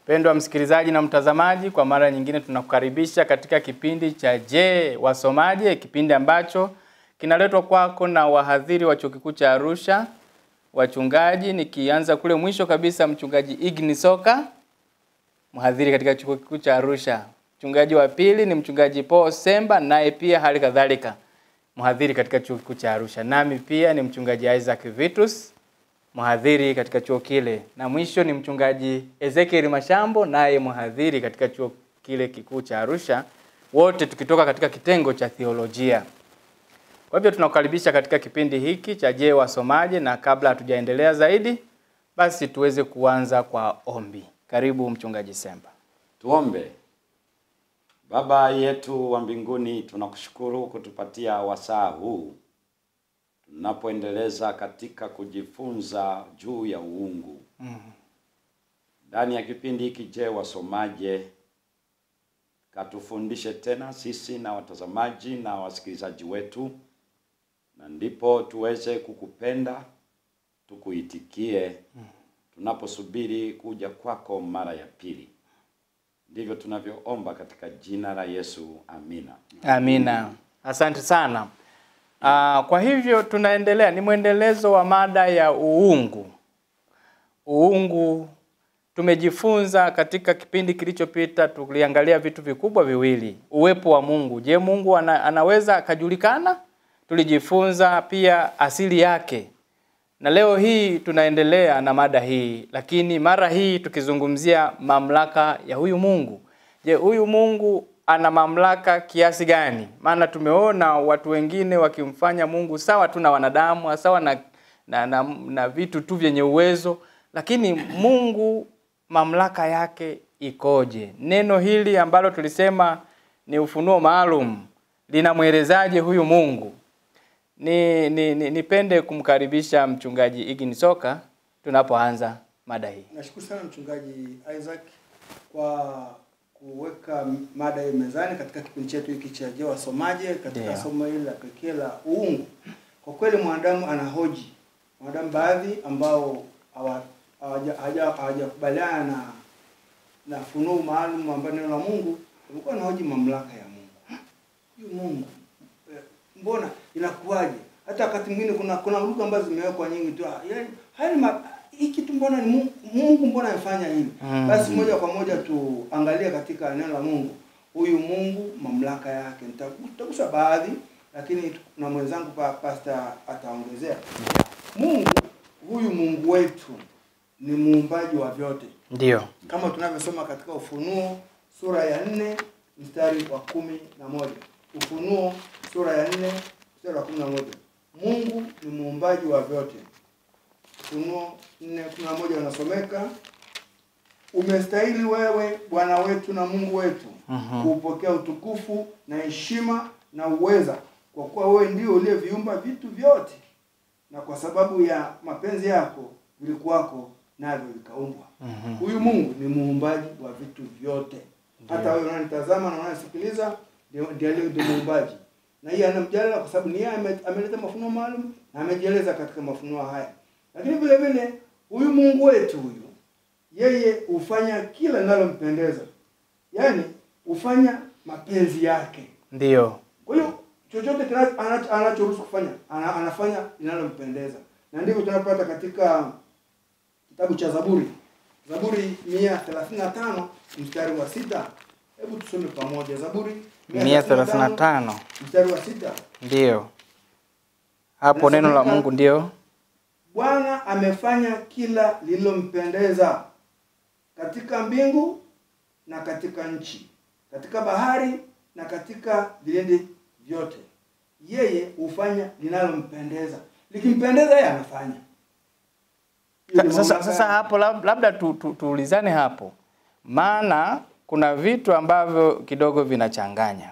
Mpendwa msikilizaji na mtazamaji, kwa mara nyingine tunakukaribisha katika kipindi cha Je, wasomaje? Kipindi ambacho kinaletwa kwako na wahadhiri wa Chuo Kikuu cha Arusha, wachungaji, nikianza kule mwisho kabisa, mchungaji Igni Soka, mhadhiri katika Chuo Kikuu cha Arusha. Mchungaji wa pili ni mchungaji Paul Semba, naye pia hali kadhalika mhadhiri katika Chuo Kikuu cha Arusha. Nami pia ni mchungaji Isaac Vitus, mhadhiri katika chuo kile, na mwisho ni mchungaji Ezekiel Mashambo, naye mhadhiri katika chuo kile kikuu cha Arusha, wote tukitoka katika kitengo cha theolojia. Kwa hivyo tunakukaribisha katika kipindi hiki cha Je, wasomaje? Na kabla hatujaendelea zaidi, basi tuweze kuanza kwa ombi. Karibu mchungaji Semba. Tuombe. Baba yetu wa mbinguni, tunakushukuru kutupatia wasaa huu tunapoendeleza katika kujifunza juu ya uungu ndani ya kipindi hiki. Je, wasomaje? Katufundishe tena sisi na watazamaji na wasikilizaji wetu, na ndipo tuweze kukupenda tukuitikie tunaposubiri kuja kwako mara ya pili. Ndivyo tunavyoomba katika jina la Yesu, amina. Amina, asante sana. Uh, kwa hivyo tunaendelea, ni mwendelezo wa mada ya uungu. Uungu tumejifunza katika kipindi kilichopita, tuliangalia vitu vikubwa viwili, uwepo wa Mungu. Je, Mungu ana, anaweza akajulikana? Tulijifunza pia asili yake, na leo hii tunaendelea na mada hii, lakini mara hii tukizungumzia mamlaka ya huyu Mungu. Je, huyu Mungu ana mamlaka kiasi gani? Maana tumeona watu wengine wakimfanya Mungu sawa tu na wanadamu, sawa na, na, na, na vitu tu vyenye uwezo, lakini Mungu mamlaka yake ikoje? Neno hili ambalo tulisema ni ufunuo maalum linamwelezaje huyu Mungu? Ni, ni, ni nipende kumkaribisha mchungaji Igini Soka tunapoanza mada hii. Nashukuru sana mchungaji Isaac kwa kuweka mada hii mezani katika kipindi chetu hiki cha Je, wasomaje katika Ndio. somo hili la pekee la uungu. Kwa kweli mwanadamu anahoji, mwanadamu baadhi ambao hawa- hawaja- hawaja- hawajakubaliana na na funuu maalum ambayo neno la Mungu walikuwa wanahoji mamlaka ya Mungu. Huyu Mungu eh, mbona inakuwaje? Hata wakati mwingine kuna kuna lugha ambazo zimewekwa nyingi tu. ah, Yaani haya ni ma- hii kitu mbona ni Mungu, Mungu mbona amefanya hivi? Mm. Basi moja kwa moja tuangalie katika neno la Mungu. Huyu Mungu mamlaka yake. Nita- Nitagusa baadhi lakini na mwenzangu pa pastor ataongezea. Mungu huyu Mungu wetu ni muumbaji wa vyote Ndio. kama tunavyosoma katika Ufunuo sura ya nne mstari wa kumi na moja. Ufunuo sura ya nne mstari wa kumi na moja. Mungu ni muumbaji wa vyote. Ufunuo nne kumi na moja unasomeka, umestahili wewe Bwana wetu na Mungu wetu Mhm. kuupokea utukufu na heshima na uweza, kwa kuwa wewe ndio uliyeviumba vitu vyote, na kwa sababu ya mapenzi yako vilikuwako navyo vikaumbwa. Mhm. Huyu Mungu ni muumbaji wa vitu vyote. Hata wewe unanitazama na unanisikiliza, ndio ndiye aliye ndio muumbaji. Na yeye anamjadala kwa sababu ni yeye ame- ameleta mafunuo maalum na amejieleza katika mafunuo haya. Lakini vile vile huyu Mungu wetu huyu yeye hufanya kila linalompendeza. Yaani hufanya mapenzi yake. Ndio. Kwa hiyo chochote kina- anacho- anachoruhusu kufanya ana, anafanya linalompendeza, na ndivyo tunapata katika kitabu cha Zaburi, Zaburi mia thelathini na tano mstari wa sita. Hebu tusome pamoja Zaburi mia thelathini na tano mstari wa sita. ndio hapo neno la Mungu ndio Bwana amefanya kila lililompendeza katika mbingu na katika nchi, katika bahari na katika vilindi vyote. Yeye hufanya linalompendeza, likimpendeza yeye anafanya. Hiyo ni Sa- sasa, mamlaka sasa yake. hapo lab- labda tu, tu, tuulizane hapo, maana kuna vitu ambavyo kidogo vinachanganya.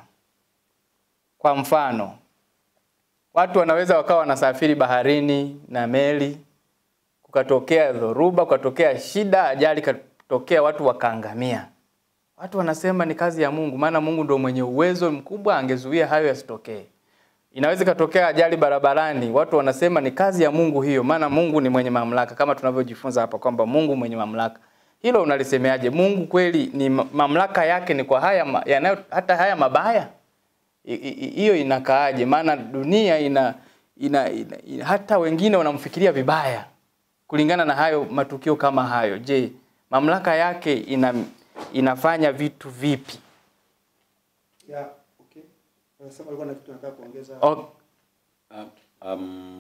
Kwa mfano, watu wanaweza wakawa wanasafiri baharini na meli, kukatokea dhoruba, kukatokea shida, ajali katokea, watu wakaangamia. Watu wanasema ni kazi ya Mungu, maana Mungu ndio mwenye uwezo mkubwa, angezuia hayo yasitokee. Inaweza ikatokea ajali barabarani, watu wanasema ni kazi ya Mungu hiyo, maana Mungu ni mwenye mamlaka, kama tunavyojifunza hapa kwamba Mungu mwenye mamlaka. hilo unalisemeaje? Mungu kweli ni ma- mamlaka yake ni kwa haya ma- yanayo hata haya mabaya I- i- hiyo inakaaje? Maana dunia ina, ina, ina, ina hata wengine wanamfikiria vibaya kulingana na hayo matukio kama hayo. Je, mamlaka yake ina, inafanya vitu vipi? ya okay unasema alikuwa na kitu nataka kuongeza O, Uh, um,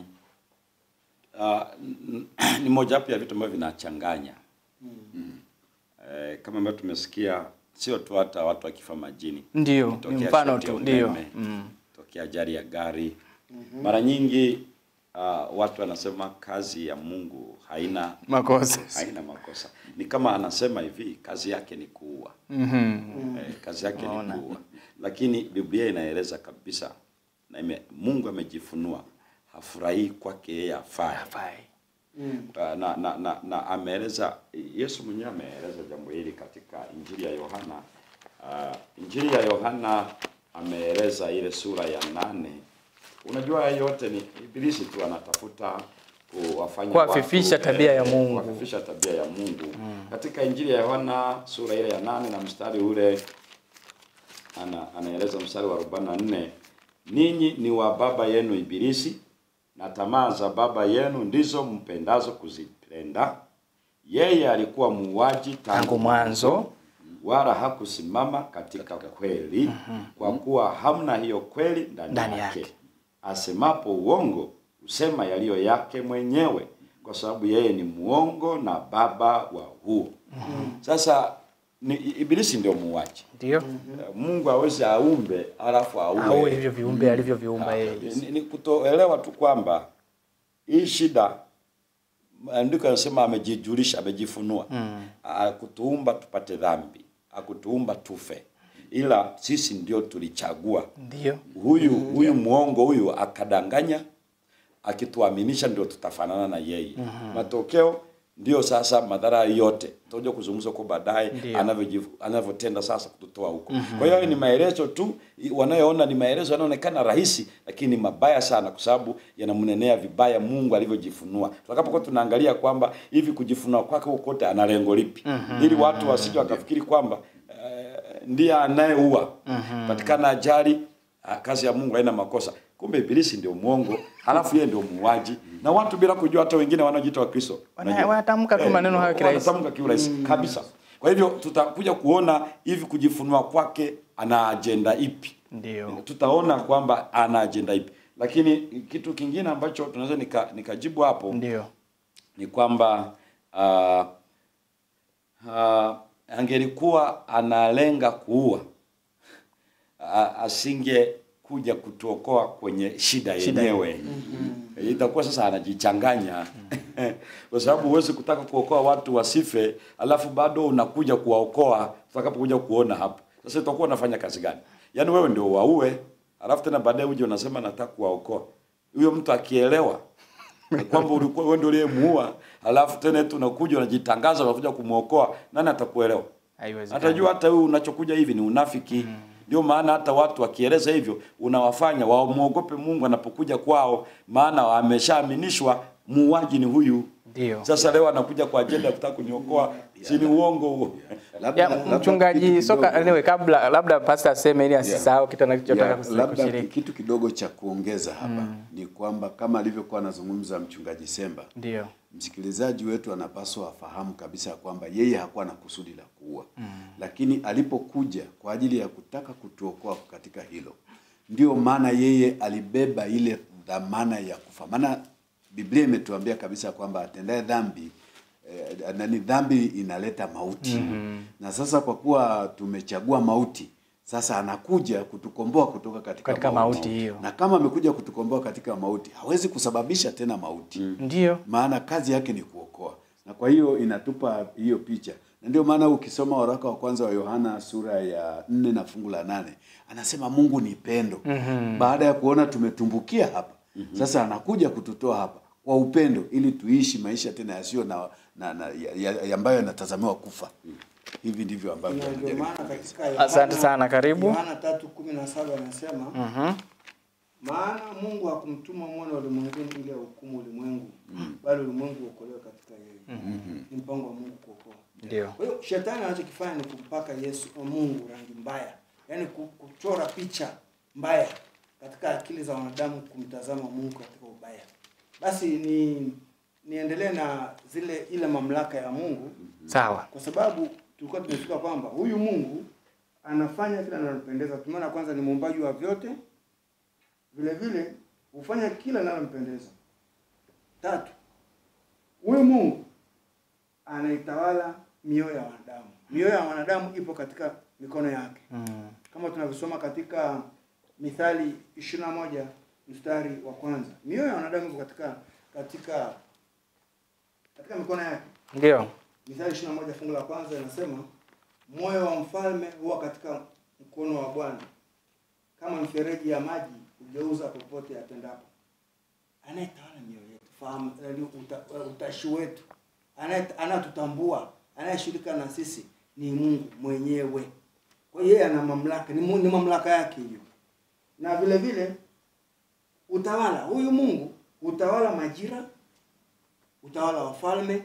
uh, n- ni mojawapo ya vitu ambavyo vinachanganya mm. Eh, kama ambavyo tumesikia sio tu hata watu wakifa majini ndio ni Ikitokea mfano shoti ya tu, ndio umeme, mm. tokea ajali ya gari mara nyingi uh, watu wanasema kazi ya Mungu haina makosa haina makosa. Ni kama anasema hivi, kazi yake ni kuua. mm Eh, kazi yake ni kuua, lakini Biblia inaeleza kabisa na ime, Mungu amejifunua hafurahii kwake yeye afaye. Hafai. mm. Uh, na, na, na, na ameeleza Yesu mwenyewe ameeleza jambo hili katika Injili ya Yohana. Uh, Injili ya Yohana ameeleza ile sura ya nane. Unajua haya yote ni ibilisi tu anatafuta kuwafanya Kuwafifisha watu, tabia eh, ya Mungu. kuwafifisha tabia ya Mungu. Katika Injili ya Yohana sura ile ya nane na mstari ule ana, anaeleza mstari wa 44 ninyi ni wa baba yenu ibilisi na tamaa za baba yenu ndizo mpendazo kuzipenda yeye alikuwa muuaji Tangu mwanzo. wala hakusimama katika kweli kwa kuwa hamna hiyo kweli ndani Ndani yake yake. asemapo uongo husema yaliyo yake mwenyewe kwa sababu yeye ni muongo na baba wa huo sasa ni ibilisi ndio muuaji ndio Mungu hawezi aumbe alafu aue. au hivyo viumbe alivyoviumba yeye Ni, ni kutoelewa tu kwamba hii shida maandiko yanasema amejijulisha, amejifunua mm. akutuumba tupate dhambi, akutuumba tufe, ila sisi ndio tulichagua ndio huyu huyu mwongo huyu akadanganya, akituaminisha ndio tutafanana na yeye. Matokeo ndio sasa madhara yote tutakuja kuzungumza kwa baadaye Ndio. anavyojiv- anavyotenda sasa kututoa huko. Kwa hiyo ni maelezo tu i- wanayoona ni maelezo yanaonekana rahisi, lakini ni mabaya sana, kwa sababu yanamnenea vibaya Mungu alivyojifunua. Tutakapokuwa tunaangalia kwamba hivi kujifunua kwake huko kote ana lengo lipi, ili watu wasije wakafikiri kwamba eh, ndiye anayeua patikana ajali ah, kazi ya Mungu haina makosa. Kumbe ibilisi ndio mwongo, halafu yeye ndio muuaji, na watu bila kujua, hata wengine wanaojiita Wakristo Wana- Unajua? wanatamka tu Eh, maneno hayo kirahisi. wanatamka kiurahisi kabisa. Kwa hivyo tutakuja kuona hivi kujifunua kwake ana ajenda ipi, ndio tutaona kwamba ana ajenda ipi. Lakini kitu kingine ambacho tunaweza nika, nikajibu hapo ndio ni kwamba uh, uh, angelikuwa analenga kuua uh, asinge kuja kutuokoa kwenye shida Shida yenyewe itakuwa sasa anajichanganya kwa sababu huwezi kutaka kuokoa watu wasife alafu bado unakuja kuwaokoa tutakapokuja kuona hapo sasa utakuwa unafanya kazi gani yaani wewe ndio waue alafu tena baadaye uje unasema nataka kuwaokoa huyo mtu akielewa kwamba ulikuwa wewe ndio uliyemuua alafu tena eti unakuja unajitangaza unakuja kumwokoa nani atakuelewa haiwezekani atajua hata wewe unachokuja hivi ni unafiki ndio maana hata watu wakieleza hivyo unawafanya wamwogope Mungu anapokuja kwao maana wameshaaminishwa muuaji ni huyu ndio sasa leo anakuja kwa ajenda ya kutaka kuniokoa si ni uongo huo Labda- ya labda mchungaji kitu soka kidogo- anyway, kabla labda pastor aseme ili asisahau kitu anachotaka Ya, kusi- labda kushiriki kitu kidogo cha kuongeza hapa ni kwamba kama alivyokuwa anazungumza mchungaji Semba, ndio msikilizaji wetu anapaswa afahamu kabisa ya kwamba yeye hakuwa na kusudi la kuua mm. lakini alipokuja kwa ajili ya kutaka kutuokoa katika hilo, ndio maana yeye alibeba ile dhamana ya kufa. Maana Biblia imetuambia kabisa kwamba atendaye dhambi eh, nani dhambi inaleta mauti mm-hmm. na sasa kwa kuwa tumechagua mauti sasa anakuja kutukomboa kutoka katika, Katika mauti hiyo. na kama amekuja kutukomboa katika mauti hawezi kusababisha tena mauti mm ndio maana kazi yake ni kuokoa na kwa hiyo inatupa hiyo picha na ndio maana ukisoma waraka wa kwanza wa yohana sura ya nne na fungu la nane anasema mungu ni pendo mm-hmm. baada ya kuona tumetumbukia hapa mm-hmm. sasa anakuja kututoa hapa kwa upendo ili tuishi maisha tena yasiyo na, na, na ya, ya, ambayo yanatazamiwa kufa hivi ndivyo ambavyo Na ndio anajaribu maana kueleza. katika Asante sana, karibu. Yohana tatu kumi na saba anasema Mhm. maana Mungu hakumtuma mwana ulimwenguni ili ahukumu ulimwengu, bali ulimwengu uokolewe katika yeye. Ni mpango wa Mungu kuokoa. Ndio. Kwa hiyo shetani anachokifanya ni kumpaka Yesu wa Mungu rangi mbaya, yaani ku- kuchora picha mbaya katika akili za wanadamu, kumtazama Mungu katika ubaya. Basi ni niendelee na zile ile mamlaka ya Mungu, Sawa. kwa sababu tulikuwa tumefika kwamba huyu Mungu anafanya kila linalompendeza. Tumeona kwanza ni muumbaji wa vyote, vile vile hufanya kila linalompendeza. Tatu, huyu Mungu anaitawala mioyo ya wanadamu. Mioyo ya wanadamu ipo katika mikono yake, Mm. kama tunavyosoma katika Mithali 21 mstari wa kwanza. Mioyo ya wanadamu ipo katika katika katika mikono yake. Ndio. Mithali 21 fungu la kwanza inasema moyo wa mfalme huwa katika mkono wa Bwana, kama mfereji ya maji hugeuza popote apendapo. Anayetawala mioyo yetu, fahamu yaani uta, utashi wetu, anaye- anayetutambua, anayeshughulika na sisi ni Mungu mwenyewe. Kwa hiyo yeye ana mamlaka, ni, mu- ni mamlaka yake hiyo, na vile vile utawala. Huyu Mungu utawala majira, utawala wa falme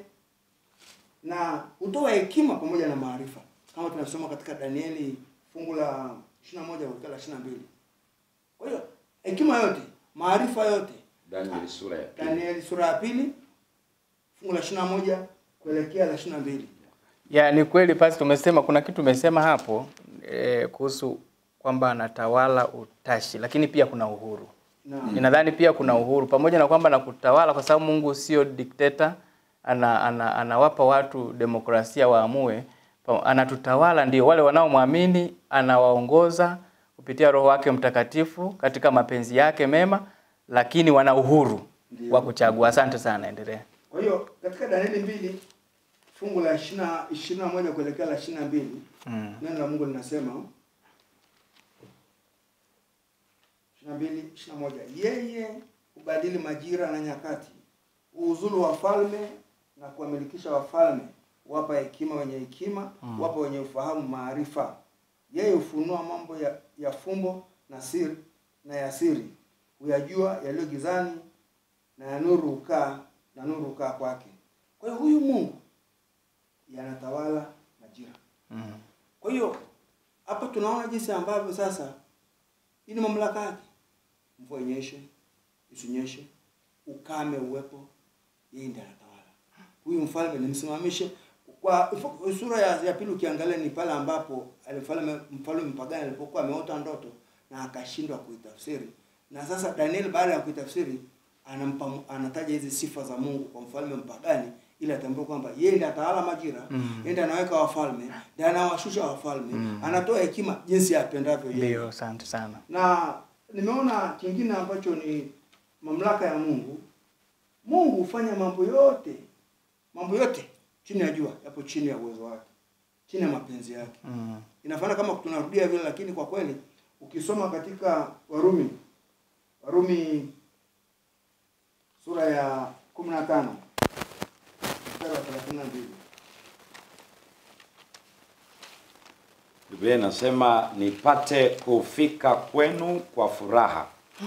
na hutoa hekima pamoja na maarifa kama tunasoma katika Danieli fungu la 21 kuelekea la 22. Kwa hiyo hekima yote, maarifa yote, Danieli sura ya pili. Danieli sura ya pili fungu la 21 kuelekea la 22. Ya, ni kweli pasi tumesema kuna kitu tumesema hapo eh, kuhusu kwamba anatawala utashi, lakini pia kuna uhuru. Na Ninadhani pia kuna uhuru pamoja na kwamba na kutawala, kwa sababu Mungu sio dikteta, ana, ana, anawapa watu demokrasia waamue. Pa- Anatutawala ndio wale wanaomwamini, anawaongoza kupitia Roho wake Mtakatifu katika mapenzi yake mema, lakini wana uhuru Ndio. wa kuchagua. Asante sana, endelea. kwa hiyo katika Danieli mbili fungu la 20 21 kuelekea la 22 Mm. neno la Mungu linasema 22 21 yeye hubadili majira na nyakati uuzulu wafalme na kuwamilikisha wafalme wapa hekima wenye hekima wapa wenye ufahamu maarifa yeye hufunua mambo ya, ya fumbo na siri na ya siri huyajua yaliyo gizani na ya nuru hukaa na nuru hukaa kwake kwa hiyo huyu Mungu yanatawala majira Mm. kwa hiyo hapa tunaona jinsi ambavyo sasa hii ni mamlaka yake. Mvua inyeshe, isinyeshe, ukame uwepo, yeye ndiye anatawala. Huyu mfalme nimsimamishe. Kwa sura ya, ya pili ukiangalia ni pale ambapo alifalme mfalme mpagani alipokuwa ameota ndoto na akashindwa kuitafsiri. Na sasa Daniel baada ya kuitafsiri anampa anataja hizi sifa za Mungu kwa mfalme mpagani ili atambue kwamba yeye ndiye atawala majira, Mm. yeye ndiye anaweka wafalme, ndiye anawashusha wafalme, anatoa hekima jinsi apendavyo yeye Ndio, asante sana. na nimeona kingine ambacho ni mamlaka ya Mungu. Mungu hufanya mambo yote, mambo yote chini ya jua yapo chini ya uwezo wake, chini ya mapenzi yake. Mm. Inafana kama tunarudia vile, lakini kwa kweli ukisoma katika Warumi, Warumi sura ya 15 mstari wa 32 Biblia inasema nipate kufika kwenu kwa furaha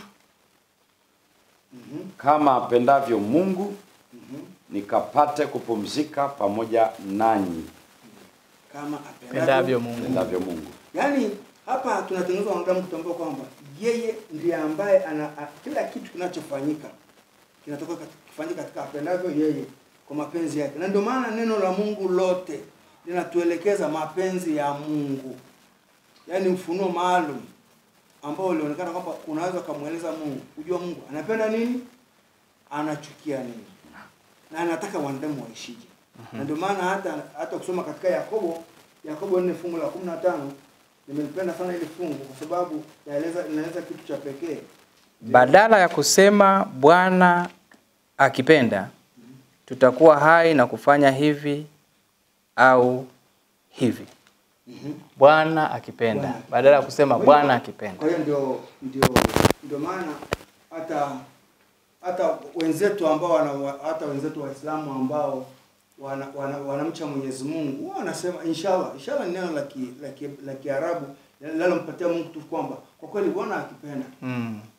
Mhm, kama apendavyo Mungu, mhm. nikapate kupumzika pamoja nanyi kama Pendavyo Mungu. apendavyo Mungu. Yaani hapa tunatengenezwa wanadamu kutambua kwamba yeye ndiye ambaye ana a, kila kitu kinachofanyika kinatoka katika- kifanyika katika apendavyo yeye kwa mapenzi yake, na ndio maana neno la Mungu lote linatuelekeza mapenzi ya Mungu, yaani ufunuo maalum ambao ulionekana kwamba unaweza ukamweleza Mungu, kujua Mungu anapenda nini, anachukia nini, na anataka wanadamu waishije. Na ndio maana hata hata kusoma katika Yakobo Yakobo 4 fungu la 15 nimelipenda sana ile fungu kwa sababu naeleza inaeleza kitu cha pekee. Badala ya kusema Bwana akipenda tutakuwa hai na kufanya hivi au hivi. Mhm. Bwana akipenda, Bwana. badala ya kusema Kwa hiyo- Bwana akipenda. Kwa hiyo ndio ndio ndio maana hata hata wenzetu ambao wana, hata wenzetu Waislamu ambao wana, wana, wanamcha Mwenyezi Mungu wao wanasema inshallah. Inshallah ni neno la ki, la ki, la Kiarabu linalompatia Mungu tu kwamba kwa kweli Bwana akipenda Mm.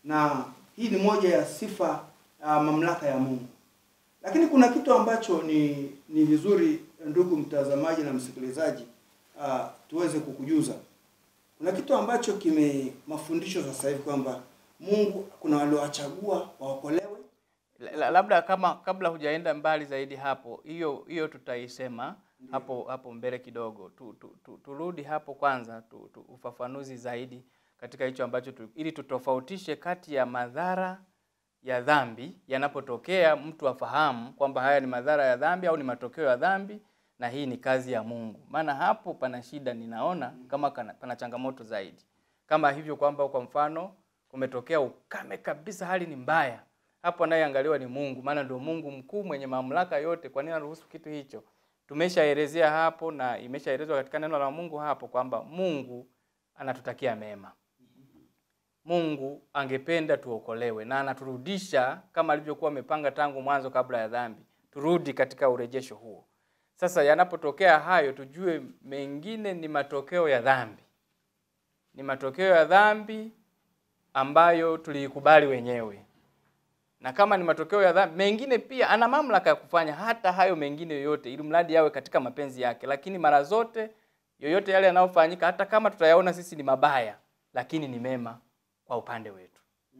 na hii ni moja ya sifa uh, mamlaka ya Mungu. Lakini kuna kitu ambacho ni ni vizuri ndugu mtazamaji na msikilizaji uh, tuweze kukujuza. Kuna kitu ambacho kime mafundisho sasa hivi kwamba Mungu kuna waliowachagua waokolewe. La- labda kama kabla hujaenda mbali zaidi hapo, hiyo hiyo tutaisema hapo hapo mbele kidogo. Tu, tu, tu, turudi hapo kwanza tu, tu, ufafanuzi zaidi katika hicho ambacho tu, ili tutofautishe kati ya madhara ya dhambi yanapotokea, mtu afahamu kwamba haya ni madhara ya dhambi au ni matokeo ya dhambi na hii ni kazi ya Mungu. Maana hapo pana shida, ninaona kama kana, pana changamoto zaidi, kama hivyo kwamba kwa mfano kumetokea ukame kabisa, hali ni mbaya, hapo anayeangaliwa ni Mungu, maana ndio Mungu mkuu mwenye mamlaka yote. Kwa nini anaruhusu kitu hicho? Tumeshaelezea hapo na imeshaelezwa katika neno la Mungu hapo kwamba Mungu anatutakia mema. Mungu angependa tuokolewe na anaturudisha kama alivyokuwa amepanga tangu mwanzo kabla ya dhambi. Turudi katika urejesho huo. Sasa yanapotokea hayo, tujue mengine ni matokeo ya dhambi, ni matokeo ya dhambi ambayo tuliikubali wenyewe, na kama ni matokeo ya dhambi mengine, pia ana mamlaka ya kufanya hata hayo mengine yoyote, ili mradi yawe katika mapenzi yake. Lakini mara zote yoyote yale yanayofanyika, hata kama tutayaona sisi ni mabaya, lakini ni mema kwa upande wetu.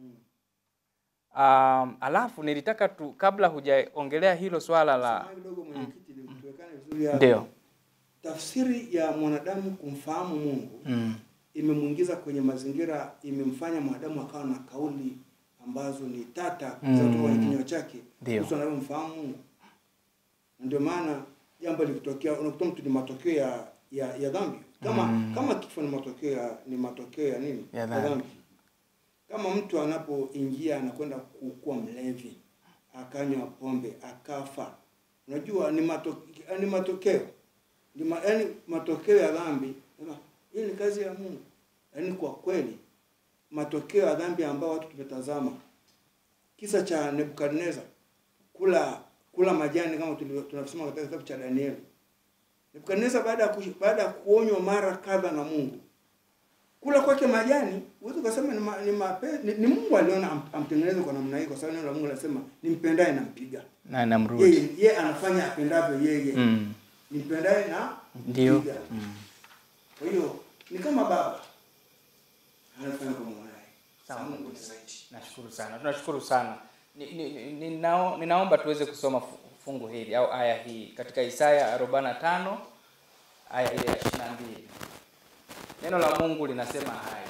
Um, alafu nilitaka tu kabla hujaongelea hilo swala la Samahani kidogo mwenyekiti, ili tuwekane vizuri hapa. ndio Tafsiri ya mwanadamu kumfahamu Mungu mm. imemwingiza kwenye mazingira, imemfanya mwanadamu akawa na kauli ambazo ni tata Mm. za kutoka kwenye kinywa chake Ndio. kuhusu anavyomfahamu Mungu. Na Ndio maana jambo likitokea, unakuta mtu ni matokeo ya ya, ya dhambi kama kama kifo ni matokeo ya ni matokeo ya nini Ya dhambi. Kama mtu anapoingia anakwenda ku- kuwa mlevi, akanywa pombe, akafa, unajua ni matokeo, ni matokeo ni ma, yani matokeo ya dhambi. Sema, Hii ni kazi ya Mungu. Yaani kwa kweli matokeo ya dhambi ambayo watu tumetazama, kisa cha Nebukadneza kula kula majani kama tulivyo- tunasoma katika kitabu cha Danieli. Nebukadneza baada ya kush- baada ya kuonywa mara kadha na Mungu kula kwake majani, huwezi ukasema ni, ma, ni, mape, ni, ni Mungu aliona am, amtengeneze kwa namna hii, kwa sababu neno la Mungu linasema nimpendaye nampiga. na namrudi Yeye yeye anafanya apendavyo yeye mm. nimpendaye na Ndio. mpiga. Kwa hiyo ni kama baba anafanya kwa mwanae. Sawa. Sasa Mungu ni zaidi. Nashukuru sana, tunashukuru sana. Ni, ni, ni, ninao, ninaomba tuweze kusoma fu- fungu hili au aya hii katika Isaya 45 aya ile ya 22. Neno la Mungu linasema haya: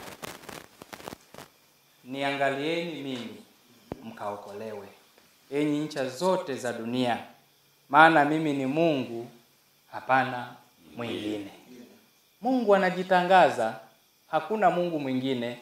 niangalieni mimi mkaokolewe, enyi ncha zote za dunia, maana mimi ni Mungu, hapana mwingine. Mungu anajitangaza, hakuna Mungu mwingine.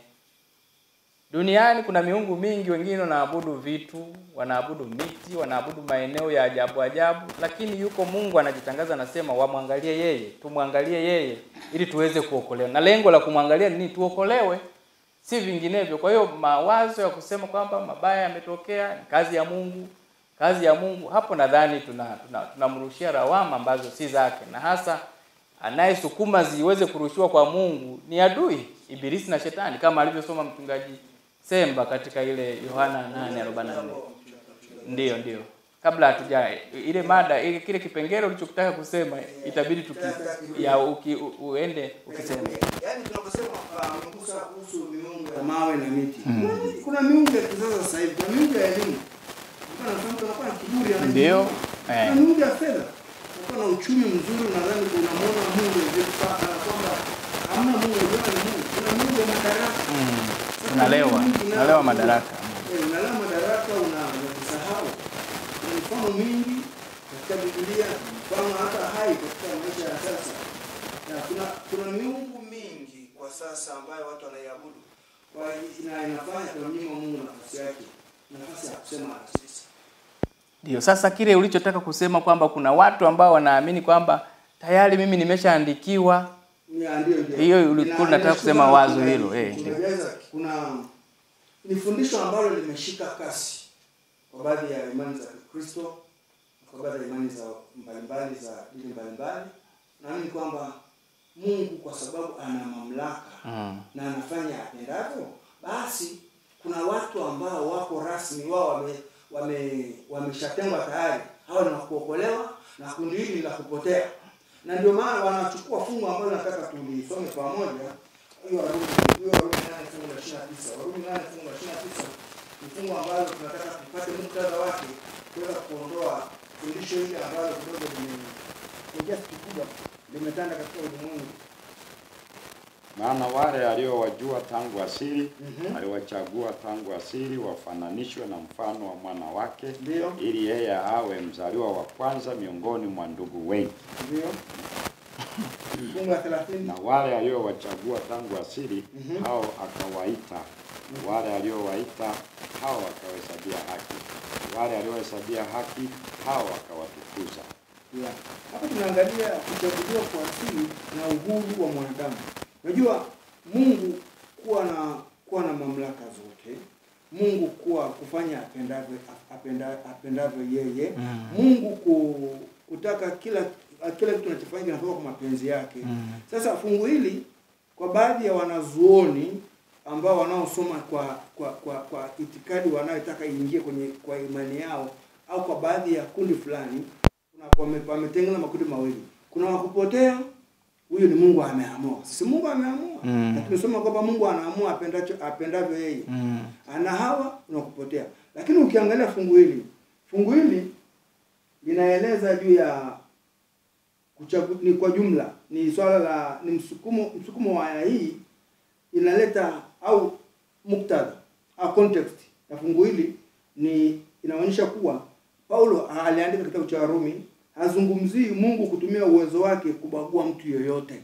Duniani kuna miungu mingi, wengine wanaabudu vitu, wanaabudu miti, wanaabudu maeneo ya ajabu ajabu, lakini yuko Mungu anajitangaza, anasema wamwangalie yeye, tumwangalie yeye ili tuweze kuokolewa. Na lengo la kumwangalia ni nini? Tuokolewe, si vinginevyo. Kwa hiyo mawazo ya kusema kwamba mabaya yametokea ni kazi ya Mungu, kazi ya Mungu, hapo nadhani tuna tunamrushia tuna lawama ambazo si zake, na hasa anayesukuma ziweze kurushiwa kwa Mungu ni adui Ibilisi na Shetani, kama alivyosoma mchungaji Semba katika ile Yohana 8:44. Ndiyo, ndiyo. Kabla hatuja ile mada ile kile kipengele ulichokitaka kusema itabidi tuki ya uki, u, uende ukisema. Yaani tunaposema uh, umegusa kuhusu miungu ya mawe na miti. Kuna, kuna miungu ya kisasa sasa hivi, kuna miungu ya elimu. Kuna mtu anakuwa na kiburi anajiona. Ndio. Kuna Eh. miungu ya fedha. Unakuwa na uchumi mzuri nadhani unamwona Mungu ndio sasa na kwamba hamna Mungu ndio ni Mungu. Kuna miungu ya madaraka. Mm. Sasa Unalewa, miungu mingi inayo- unalewa madaraka. Eh, unalewa madaraka una unajisahau. Kuna mifano mingi katika Biblia, mfano hata hai katika maisha ya sasa. Na kuna kuna miungu mingi kwa sasa ambayo watu wanaiabudu. Kwa hiyo ina inafanya tunamnyima Mungu nafasi yake. Nafasi ya kusema na sisi. Ndio, sasa kile ulichotaka kusema kwamba kuna watu ambao wanaamini kwamba tayari mimi nimeshaandikiwa Ya, ndio, ndio. Hiyo ulikuwa Ina- unataka kusema inashuka wazo kuna- hilo, eh, ndio. Unajeza, kuna ni fundisho ambalo limeshika kasi kwa baadhi ya imani za Kristo, kwa baadhi ya imani za mbalimbali za dini mbalimbali. Naamini kwamba Mungu kwa sababu ana mamlaka Mm. na anafanya apendavyo, basi kuna watu ambao wako rasmi wao wame wame wameshatengwa tayari hawa ni wa kuokolewa na kundi hili ni la kupotea na ndio maana wanachukua fungu ambalo nataka tulisome pamoja hiyo Warumi hiyo Warumi nane fungu la ishirini na tisa Warumi nane fungu la ishirini na tisa ni fungu ambalo tunataka tupate muktadha wake kuweza kuondoa fundisho hili ambalo kidogo lime kwa kiasi kikubwa limetanda katika ulimwengu Maana wale aliowajua tangu asili Mhm. aliwachagua tangu asili wafananishwe na mfano wa mwana wake, Ndio. ili yeye awe mzaliwa wa kwanza miongoni mwa ndugu wengi. ndio fungu la thelathini Na wale aliowachagua tangu asili Mhm. hao akawaita, wale aliowaita hao akawahesabia haki, wale aliohesabia haki hao akawatukuza. Yeah. Hapa tunaangalia kuchaguliwa kwa asili na uhuru wa mwanadamu. Unajua Mungu kuwa na kuwa na mamlaka zote, Mungu kuwa kufanya apendavyo apenda, apendavyo yeye, Mm. Mungu ku, kutaka kila kila kitu anachofanya kinatoka kwa mapenzi yake. Mm. Sasa fungu hili kwa baadhi ya wanazuoni ambao wanaosoma kwa kwa kwa, kwa itikadi wanayotaka iingie kwenye kwa imani yao au kwa baadhi ya kundi fulani kuna wame- wametengeneza makundi mawili. Kuna wakupotea, huyu ni Mungu ameamua. Si Mungu ameamua. Mm. Na tumesoma kwamba Mungu anaamua apendacho apendavyo yeye. Mm. Ana hawa na kupotea. Lakini ukiangalia fungu hili, fungu hili linaeleza juu ya kuchagu, ni kwa jumla ni swala la ni msukumo msukumo wa aya hii inaleta au muktadha au context ya fungu hili ni inaonyesha kuwa Paulo aliandika kitabu cha Warumi hazungumzii Mungu kutumia uwezo wake kubagua mtu yoyote.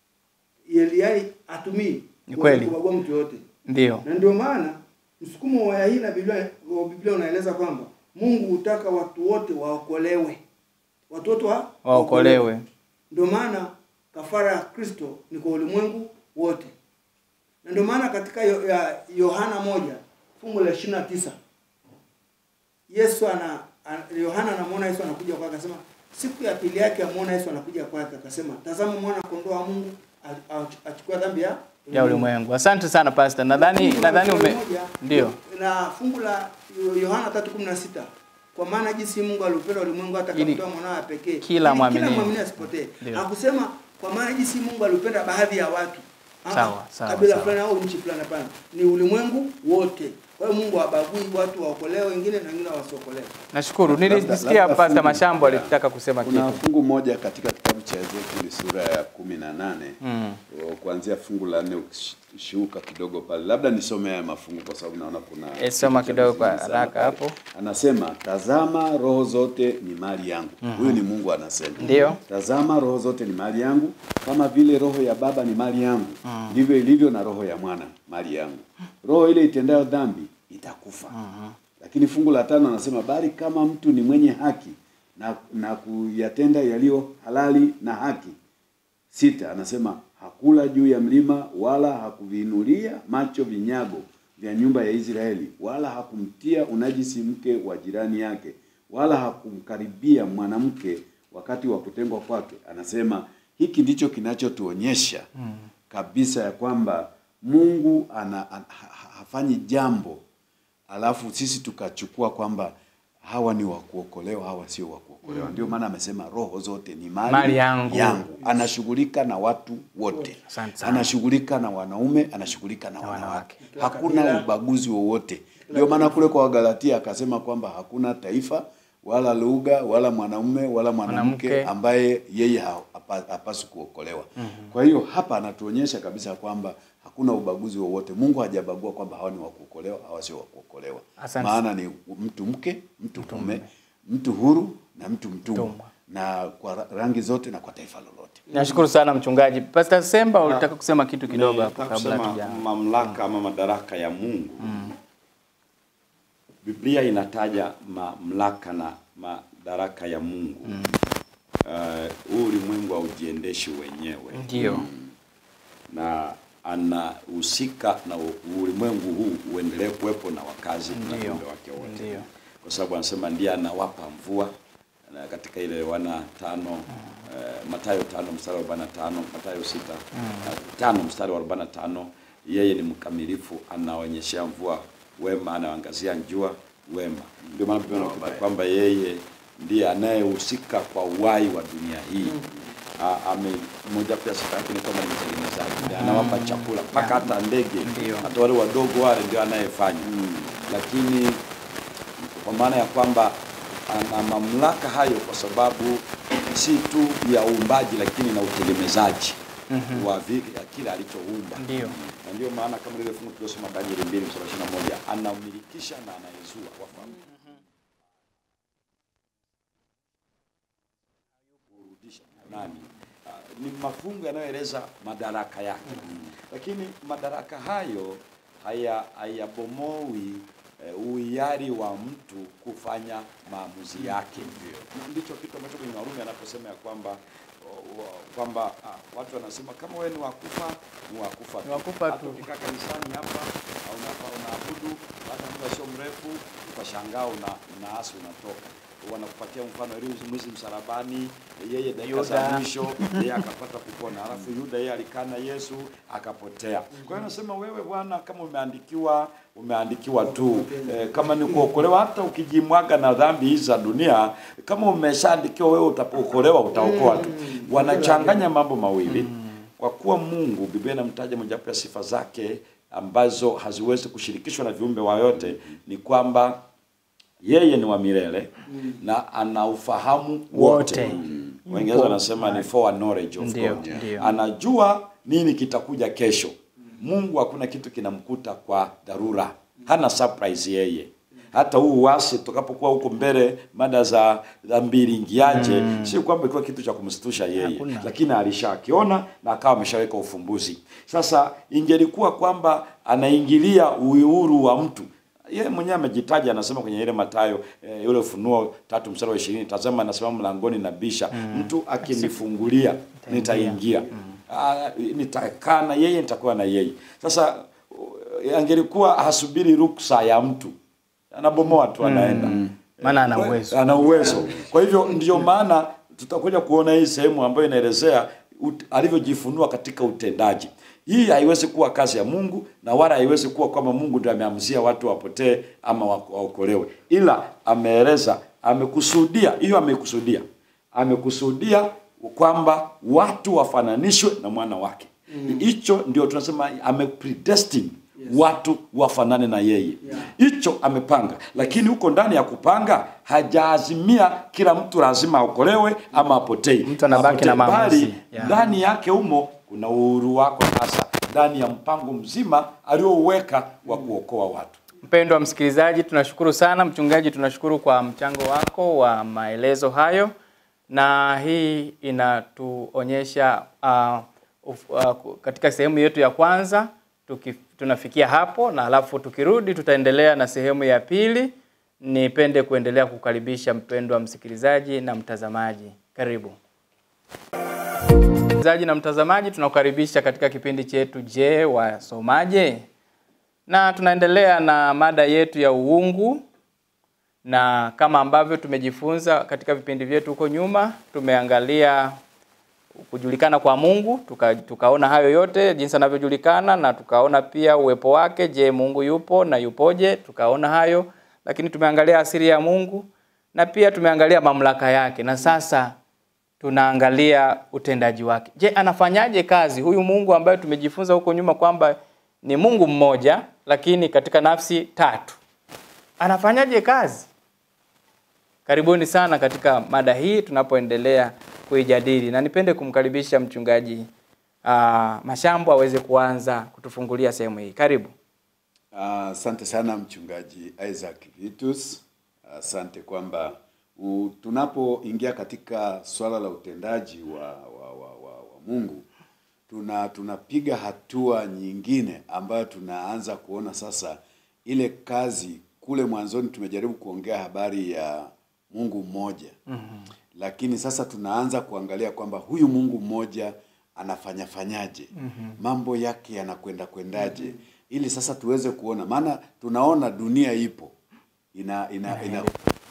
Yaani atumii Ni kweli. kubagua mtu yoyote. Ndio. Na ndio maana msukumo wa aya hii na Biblia wa Biblia unaeleza kwamba Mungu hutaka watu wote waokolewe. Watu wote wa Waokolewe. Ndio maana kafara ya Kristo ni kwa ulimwengu wote. Na ndio maana katika Yo- ya Yohana moja fungu la 29 Yesu ana an- Yohana anamwona Yesu anakuja kwake akasema siku ya pili yake amuona Yesu anakuja kwake akasema tazama mwana kondoo wa Mungu a- a- achukua dhambi ya Ya ulimwengu. Asante sana Pastor. Nadhani nadhani ume ndio. na fungu la Yohana 3:16 kwa maana jinsi Mungu aliupenda ulimwengu hata Ili akamtoa mwanawe pekee kila ili mwamini. kila mwamini asipotee. Ndio. Hakusema kwa maana jinsi Mungu aliupenda baadhi ya watu. Ah, Sawa, sawa, Kabila sawa. fulani au nchi fulani hapana. Ni ulimwengu wote. Kwa hiyo Mungu habagui watu waokolewe wengine na wengine wasiokolewe. Nashukuru. Labda- Nilisikia labda Pastor fungu- Mashambo yeah. alitaka kusema Kuna kitu. fungu moja katika kitabu cha Ezekieli sura ya kumi na nane Mm. o, kuanzia fungu la nne ukishuka kidogo pale, labda nisome haya mafungu kwa sababu naona kuna Eh, soma kitu cha kidogo kwa msingi sana haraka pale. hapo. Anasema, tazama roho zote ni mali yangu. Huyu ni Mungu anasema. Ndio. Tazama roho zote ni mali yangu, kama vile roho ya baba ni mali yangu, ndivyo ilivyo na roho ya mwana mali yangu. Roho ile itendayo dhambi itakufa. Lakini fungu la tano anasema bali kama mtu ni mwenye haki na, na kuyatenda yaliyo halali na haki. Sita anasema hakula juu ya mlima wala hakuviinulia macho vinyago vya nyumba ya Israeli wala hakumtia unajisi mke wa jirani yake wala hakumkaribia mwanamke wakati wa kutengwa kwake. Anasema hiki ndicho kinachotuonyesha kabisa ya kwamba Mungu ana, ana, ha- hafanyi jambo alafu sisi tukachukua kwamba hawa ni wa kuokolewa, hawa sio wa kuokolewa. Ndio maana amesema roho zote ni mali, Mali yangu. Anashughulika na watu wote, Asante sana. anashughulika na wanaume, anashughulika na wanawake, wanawake. hakuna kabila. ubaguzi wowote. Ndio maana kule kwa Wagalatia akasema kwamba hakuna taifa wala lugha wala mwanaume wala mwanamke Mwanamke. ambaye yeye ha- hapa- hapaswi kuokolewa. Kwa hiyo hapa anatuonyesha kabisa kwamba hakuna ubaguzi wowote. Mungu hajabagua kwamba hawa ni wa kuokolewa, hawa sio wa kuokolewa. Asante. Maana ni mtu mke, mtu mume, mtu huru na mtu mtumwa, Mtumwa. na kwa ra- rangi zote na kwa taifa lolote. Nashukuru sana mchungaji. Pastor Semba ulitaka kusema kitu kidogo hapo Nataka kabla kusema tuja. mamlaka ama madaraka ya Mungu. Biblia inataja mamlaka na madaraka ya Mungu. Uh, huu ulimwengu haujiendeshi wenyewe Ndio. na anahusika na u- ulimwengu huu uendelee kuwepo na wakazi na Ndio. viumbe wake wote, Ndio. kwa sababu anasema ndiye anawapa mvua na katika ile wana tano eh, Mathayo tano mstari wa 45 Mathayo sita eh, tano mstari wa 45 yeye ni mkamilifu anaonyeshea mvua wema, anaangazia jua wema. Ndio maana Biblia inakuta kwamba yeye ndiye anayehusika kwa uhai wa dunia hii. Ah, ame moja pia sifa yake ni kwamba ni mtengenezaji, ndiye anawapa chakula mpaka hata ndege, Ndio. hata wale wadogo wale ndio anayefanya. Lakini kwa maana ya kwamba ana mamlaka hayo kwa sababu si tu ya uumbaji lakini na utegemezaji wa vi- ya kile alichoumba. Ndio. Na ndio maana kama lile fungu tuliosoma Danieli 2 mstari wa 21 anamilikisha na anayezua wafahamu. Kurudisha nani? Ah, ni mafungu yanayoeleza madaraka yake, lakini madaraka hayo haya hayabomoi eh, uhiari wa mtu kufanya maamuzi yake. Ndicho kitu ambacho kwenye Warumi anaposema ya kwamba o- o- kwamba ah, watu wanasema kama wewe ni wakufa ni wakufa tu. Ni wakufa Hata tu. ukikaa kanisani hapa au unapa- unaabudu baada ya muda sio mrefu utashangaa una unaasi unatoka wanakupatia mfano Eliya mwizi msalabani, yeye dakika za Yuda. mwisho yeye akapata kupona, alafu Yuda yeye alikaa na Yesu akapotea. Kwa hiyo nasema wewe bwana, kama umeandikiwa umeandikiwa tu eh, kama ni kuokolewa, hata ukijimwaga na dhambi hizi za dunia, kama umeshaandikiwa wewe utapookolewa, utaokoa tu. Wanachanganya mambo mawili kwa kuwa Mungu, Biblia inamtaja mojawapo ya sifa zake ambazo haziwezi kushirikishwa na viumbe wayote ni kwamba yeye ni wa milele na ana ufahamu wote. Wote. Waingereza wanasema ni foreknowledge of Ndio, God. ndio. Anajua nini kitakuja kesho. Mungu hakuna kitu kinamkuta kwa dharura, hana surprise yeye. Hata huu uasi tutakapokuwa huko mbele, mada za za mbilingiaje, si kwamba ilikuwa kitu cha kumstusha yeye, Hakuna. lakini alishakiona na akawa ameshaweka ufumbuzi. Sasa ingelikuwa kwamba anaingilia uhuru wa mtu yeye mwenyewe amejitaja, anasema kwenye ile Mathayo eh, yule Ufunuo tatu mstari wa ishirini tazama anasema mlangoni na bisha, mtu akinifungulia nitaingia, Ah, nitakaa na yeye, nitakuwa na yeye. Sasa uh, angelikuwa hasubiri ruksa ya mtu, anabomoa tu, anaenda Maana ana Kwa- uwezo. ana uwezo. Kwa hivyo ndio maana tutakuja kuona hii sehemu ambayo inaelezea ut- alivyojifunua katika utendaji. Hii haiwezi kuwa kazi ya Mungu na wala haiwezi kuwa kwamba Mungu ndio ameamzia watu wapotee ama wa- waokolewe, ila ameeleza, amekusudia, hiyo amekusudia, amekusudia kwamba watu wafananishwe na mwana wake. Hicho ndio tunasema amepredestine watu wafanane na yeye hicho amepanga, lakini huko ndani ya kupanga hajaazimia kila mtu lazima aokolewe ama apotee. Mtu anabaki na Apotee, maamuzi. bali Yeah. ndani yake humo kuna uhuru wako hasa ndani ya mpango mzima aliouweka wa kuokoa watu. Mpendwa msikilizaji, tunashukuru sana mchungaji, tunashukuru kwa mchango wako wa maelezo hayo, na hii inatuonyesha uh, uf, uh, katika sehemu yetu ya kwanza tuki, tunafikia hapo, na alafu tukirudi tutaendelea na sehemu ya pili. Nipende kuendelea kukaribisha mpendwa msikilizaji na mtazamaji, karibu. Msikilizaji na mtazamaji, tunakukaribisha katika kipindi chetu Je, wasomaje? Na tunaendelea na mada yetu ya uungu, na kama ambavyo tumejifunza katika vipindi vyetu huko nyuma, tumeangalia kujulikana kwa Mungu, tuka, tukaona hayo yote jinsi anavyojulikana na tukaona pia uwepo wake. Je, Mungu yupo na yupoje? Tukaona hayo, lakini tumeangalia asili ya Mungu na pia tumeangalia mamlaka yake, na sasa tunaangalia utendaji wake. Je, anafanyaje kazi huyu Mungu ambaye tumejifunza huko nyuma kwamba ni Mungu mmoja lakini katika nafsi tatu? Anafanyaje kazi? Karibuni sana katika mada hii tunapoendelea kuijadili, na nipende kumkaribisha mchungaji uh, Mashambo aweze kuanza kutufungulia sehemu hii. Karibu. Ah, Asante sana mchungaji Isaac Vitus. Asante kwamba u- tunapoingia katika swala la utendaji wa, wa, wa, wa, wa Mungu tuna tunapiga hatua nyingine ambayo tunaanza kuona sasa ile kazi. Kule mwanzoni tumejaribu kuongea habari ya Mungu mmoja mm-hmm. Lakini sasa tunaanza kuangalia kwamba huyu Mungu mmoja anafanya fanyaje, mm-hmm. mambo yake yanakwenda kwendaje, mm-hmm. ili sasa tuweze kuona, maana tunaona dunia ipo ina ina, ina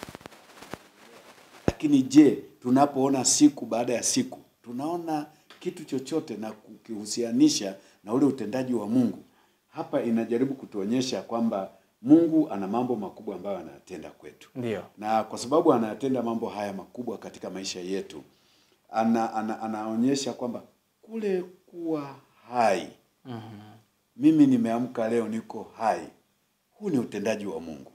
lakini je, tunapoona siku baada ya siku tunaona kitu chochote na kukihusianisha na ule utendaji wa Mungu? Hapa inajaribu kutuonyesha kwamba Mungu ana mambo makubwa ambayo anayatenda kwetu Ndio. na kwa sababu anayatenda mambo haya makubwa katika maisha yetu ana, ana, anaonyesha kwamba kule kuwa hai mimi nimeamka leo niko hai huu ni utendaji wa mungu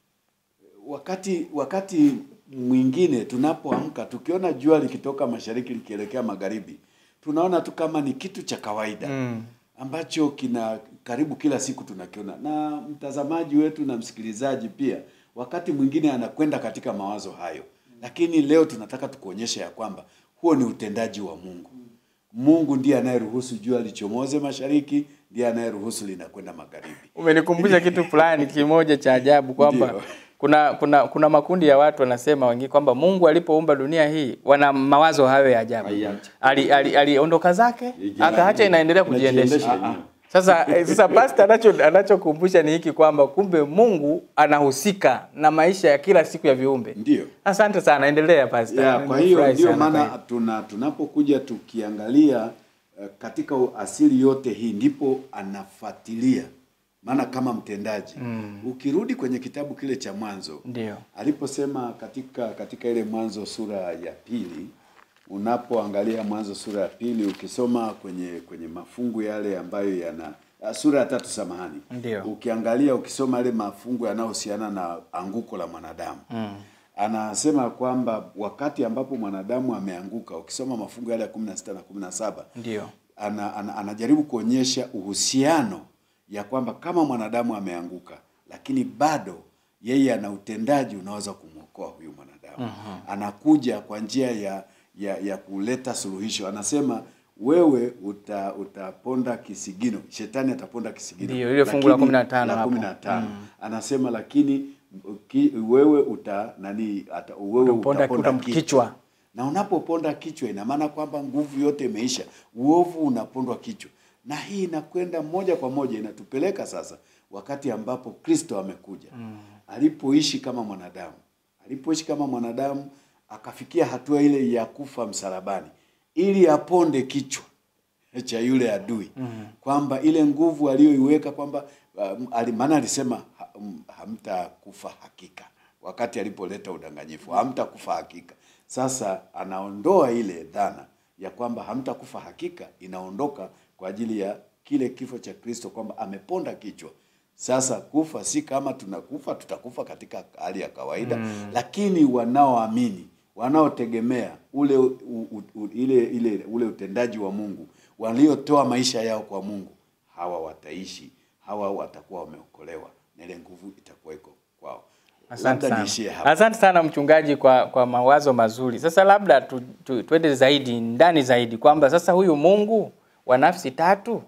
wakati wakati mwingine tunapoamka tukiona jua likitoka mashariki likielekea magharibi tunaona tu kama ni kitu cha kawaida Mm. ambacho kina karibu kila siku tunakiona na mtazamaji wetu na msikilizaji pia wakati mwingine anakwenda katika mawazo hayo lakini leo tunataka tukuonyesha ya kwamba huo ni utendaji wa mungu mungu ndiye anayeruhusu jua lichomoze mashariki ndiye anayeruhusu linakwenda magharibi Umenikumbusha kitu fulani kimoja cha ajabu kwamba Ndio. kuna kuna kuna makundi ya watu wanasema wengine kwamba Mungu alipoumba dunia hii wana mawazo hayo ya ajabu. Aiache. Ali ali- aliondoka zake Ije- akaacha inaendelea kujiendesha. Inajiendesha yenyewe. Sasa eh, sasa pastor anacho anachokumbusha ni hiki kwamba kumbe Mungu anahusika na maisha ya kila siku ya viumbe. ndio Asante sana, endelea pastor. ya, kwa hiyo Nimefurahi ndio sana kwa maana hiyo. tuna tunapokuja tukiangalia eh, katika asili yote hii ndipo anafuatilia maana kama mtendaji mm. ukirudi kwenye kitabu kile cha mwanzo Ndio. aliposema katika katika ile mwanzo sura ya pili unapoangalia mwanzo sura ya pili ukisoma kwenye kwenye mafungu yale ambayo yana ah, sura ya tatu samahani Ndio. ukiangalia ukisoma yale mafungu yanayohusiana na anguko la mwanadamu mm. anasema kwamba wakati ambapo mwanadamu ameanguka ukisoma mafungu yale ya kumi na sita na kumi na saba Ndio. ana, ana, anajaribu kuonyesha uhusiano ya kwamba kama mwanadamu ameanguka lakini bado yeye ana utendaji unaweza kumwokoa huyu mwanadamu anakuja kwa njia ya, ya ya kuleta suluhisho anasema wewe uta, utaponda kisigino shetani ataponda kisigino Ndio, ile fungu la lakini- 15 la hapo. 15 anasema lakini ki, wewe uta nani ata, wewe Utaponda utaponda kichwa. kichwa. na unapoponda kichwa ina maana kwamba nguvu yote imeisha, uovu unapondwa kichwa, na hii inakwenda moja kwa moja inatupeleka sasa wakati ambapo Kristo amekuja mm. alipoishi kama mwanadamu, alipoishi kama mwanadamu akafikia hatua ile ya kufa msalabani ili aponde kichwa cha yule adui mm. kwamba ile nguvu aliyoiweka kwamba um, ali- maana alisema ha, um, hamtakufa hakika wakati alipoleta udanganyifu hamtakufa hakika sasa anaondoa ile dhana ya kwamba hamtakufa hakika inaondoka kwa ajili ya kile kifo cha kristo kwamba ameponda kichwa sasa kufa si kama tunakufa tutakufa katika hali ya kawaida mm. lakini wanaoamini wanaotegemea ule u, u, u, ile, ile ule utendaji wa mungu waliotoa maisha yao kwa mungu hawa wataishi hawa watakuwa wameokolewa na ile nguvu itakuwa iko kwao Asante Labda sana. niishie hapa. Asante sana mchungaji kwa, kwa mawazo mazuri. Sasa labda tu, tu, tuende zaidi ndani zaidi kwamba sasa huyu Mungu wa nafsi tatu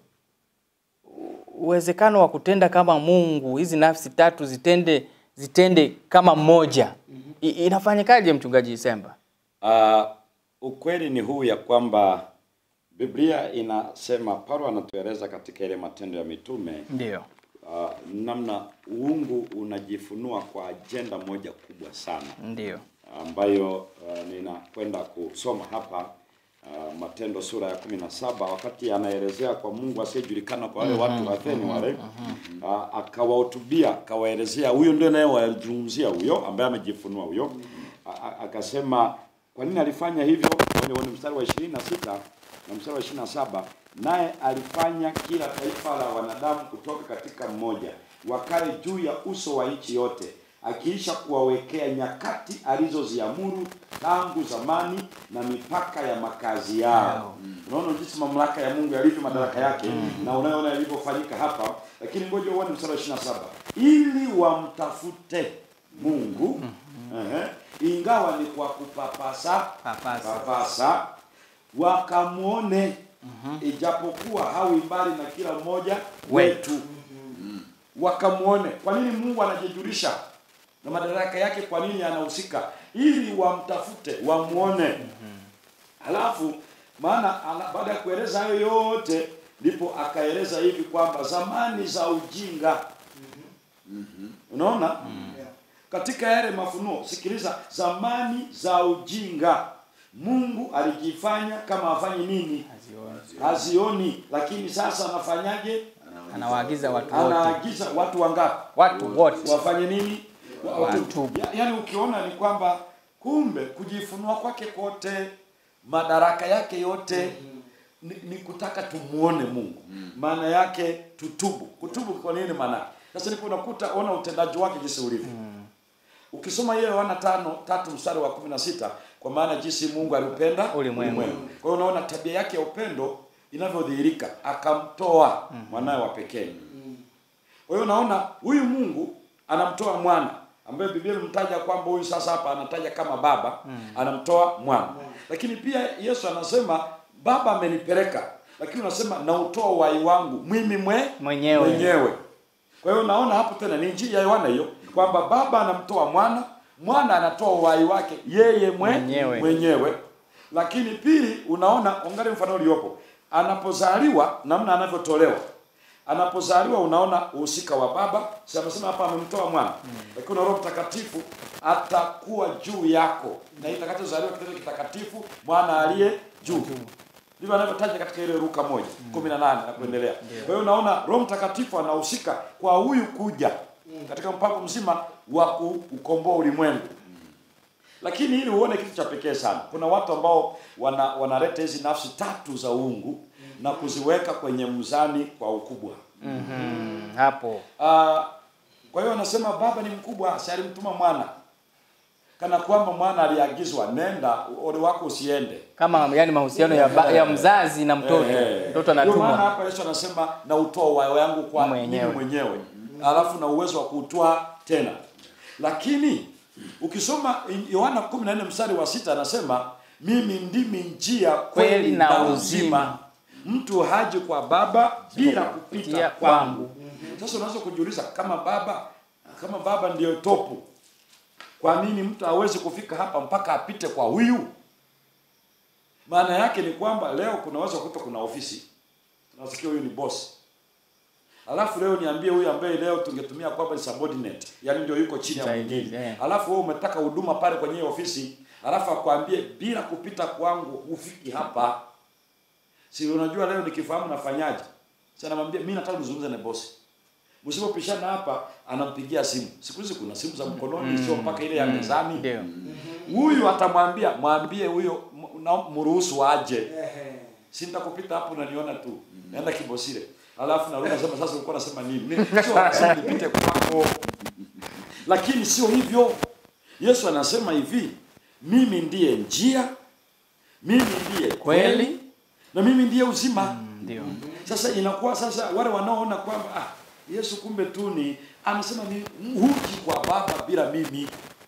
u- uwezekano wa kutenda kama Mungu, hizi nafsi tatu zitende zitende kama mmoja. I, inafanyikaje mchungaji Semba? Uh, ukweli ni huu ya kwamba Biblia inasema, Paulo anatueleza katika ile Matendo ya Mitume Ndio. uh, namna uungu unajifunua kwa ajenda moja kubwa sana Ndio. ambayo uh, ninakwenda kusoma hapa uh, Matendo sura ya kumi na saba wakati anaelezea kwa Mungu asiyejulikana kwa wale watu wa Atheni wale uh, akawahutubia akawaelezea, huyo ndio naye wazungumzia huyo ambaye amejifunua huyo A- a- akasema kwa nini alifanya hivyo kwenye kwenye mstari wa ishirini na sita na mstari wa ishirini na saba naye alifanya kila taifa la wanadamu kutoka katika mmoja wakae juu ya uso wa nchi yote akiisha kuwawekea nyakati alizoziamuru tangu zamani na mipaka ya makazi yao. Unaona jinsi mamlaka ya Mungu yalivyo, madaraka yake, na unayoona yalivyofanyika hapa. Lakini ngoja uone mstari wa 27, ili wamtafute Mungu ehe, ingawa ni kwa kupapasa Papasa. papasa, wakamwone ijapokuwa hawi mbali na kila mmoja wetu wakamwone. Kwa nini Mungu anajijulisha na madaraka yake? Kwa nini anahusika? Ili wamtafute, wamwone. Halafu maana ana- baada ya kueleza hayo yote, ndipo akaeleza hivi kwamba zamani za ujinga, unaona katika yale mafunuo, sikiliza, zamani za ujinga Mungu alijifanya kama afanye nini? Hazioni, lakini sasa anafanyaje? Anawaagiza watu wote. Anaagiza watu wangapi? Watu wote. wafanye nini? Wa- Watu. Ya, yaani ukiona ni kwamba kumbe kujifunua kwake kote, madaraka yake yote ni, ni kutaka tumuone Mungu. Maana yake tutubu. Kutubu kwa nini maana? yake? Sasa ndipo unakuta ona utendaji wake jinsi ulivyo. Ukisoma hiyo Yohana tano tatu mstari wa kumi na sita kwa maana jinsi Mungu aliupenda Ulimwengu. Kwa hiyo unaona tabia yake ya upendo inavyodhihirika, akamtoa mwanawe wa pekee. Kwa hiyo unaona huyu Mungu anamtoa mwana ambaye Biblia imemtaja kwamba huyu sasa hapa anataja kama baba, anamtoa mwana. Lakini pia Yesu anasema baba amenipeleka, lakini unasema nautoa uhai wangu mimi mwe Mwenyewe. mwenyewe. Kwa hiyo unaona hapo tena ni injili ya Yohana hiyo kwamba baba anamtoa mwana, mwana anatoa uhai wake yeye mwe, Mwenyewe. mwenyewe. Lakini pili, unaona angalia mfano uliopo, anapozaliwa namna anavyotolewa anapozaliwa unaona uhusika wa baba si amesema hapa amemtoa mwana lakini una roho mtakatifu atakuwa juu yako na itakachozaliwa kitendo kitakatifu mwana aliye juu ndivyo anavyotaja katika ile Luka moja kumi na nane na kuendelea kwa hiyo unaona roho mtakatifu anahusika kwa huyu kuja katika mpango mzima wa kuukomboa ulimwengu lakini ili uone kitu cha pekee sana kuna watu ambao wana wanaleta hizi nafsi tatu za uungu na kuziweka kwenye mzani kwa ukubwa Mhm, hapo Ah, kwa hiyo anasema baba ni mkubwa si alimtuma mwana kana kwamba mwana aliagizwa nenda ole wako usiende kama yani mahusiano ya, ba, ya mzazi na mtoto Eh, mtoto Ndio maana anatumwa hapa Yesu anasema na utoa uhai wangu kwa Mwenyewe. mimi mwenyewe alafu na uwezo wa kuutoa tena lakini ukisoma Yohana 14 mstari wa sita anasema mimi ndimi njia kweli Kweli na na uzima. uzima mtu haji kwa baba bila kupita Kupitia kwangu sasa unaweza kujiuliza kama baba kama baba ndiyo topu kwa nini mtu hawezi kufika hapa mpaka apite kwa huyu maana yake ni kwamba leo kunaweza kuta kuna ofisi tunasikia huyu ni boss alafu leo niambie huyu ambaye leo tungetumia kwamba ni subordinate yani ndio yuko chini ya Msaidizi, mwingine eh. alafu wewe umetaka huduma pale kwenye hiyo ofisi alafu akwambie bila kupita kwangu ufiki hapa si unajua leo nikifahamu nafanyaje si anamwambia mimi nataka nizungumze na bosi msipopishana hapa anampigia simu siku hizi kuna simu za mkononi sio mpaka ile ya mezani ndio huyu atamwambia mwambie huyo m- na- mruhusu aje si nitakupita hapo unaniona tu naenda kibosile alafu narudi nasema sasa ulikuwa unasema nini Mimi sio lazima nipite kwako lakini sio hivyo yesu anasema hivi mimi ndiye njia mimi ndiye kweli Kweli. na mimi ndiye uzima ndio sasa inakuwa sasa wale wanaoona kwamba ah, Yesu kumbe tu ni anasema ni huji kwa baba bila mimi.